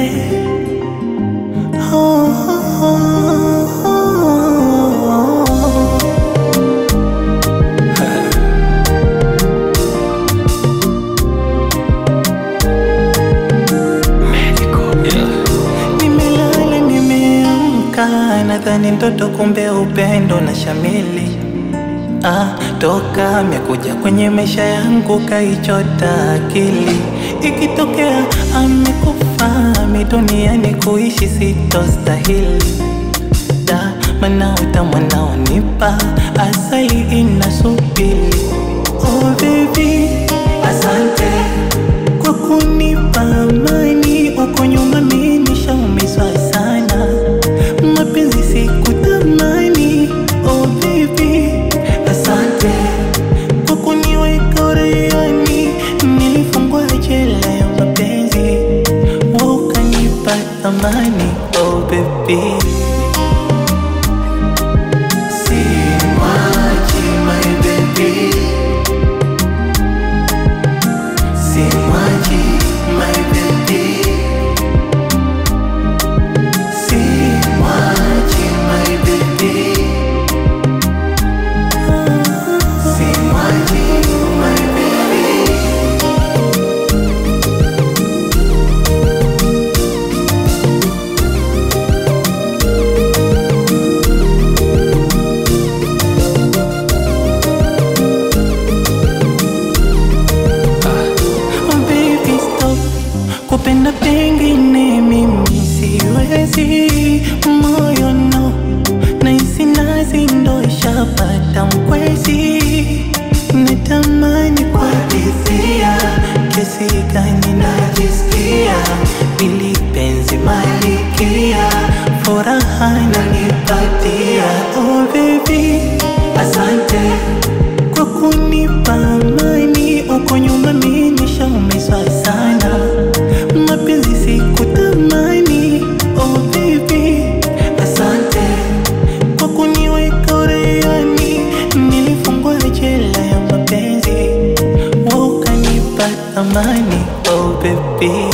Oh, oh, oh, oh. Nimelala nimeamka, nadhani ndoto, kumbe upendo na shamili. Ah, toka amekuja kwenye maisha yangu kaichota akili. Ikitokea amekufa mi duniani kuishi sitostahili. Da, mana utamu anaonipa asali inasubiri. Oh baby, asante kwa kunipa amani. Uko nyuma mimi nishaumizwa sana, mapenzi sikutamani. Oh baby, asante kwa kuniweka uraiani. Nilifungwa jela ya mapenzi, wewe ukanipa thamani. Oh baby Simwachi my baby Simwachi my baby Simwachi my baby Simwachi my baby Oh baby stop kupenda pengine mimi siwezi moyo no nahisi nazi ndo ishapata mkwezi natamani kuhadithia kesi gani najisikia ili penzi malikia furaha nanipatia oh baby asante kwa kunipa amani. Uko nyuma mimi nishaumizwa sana, mapenzi sikutamani. Oh baby, asante kwa kuniweka uraiani. Nilifungwa jela ya mapenzi, wewe ukanipa thamani. Oh baby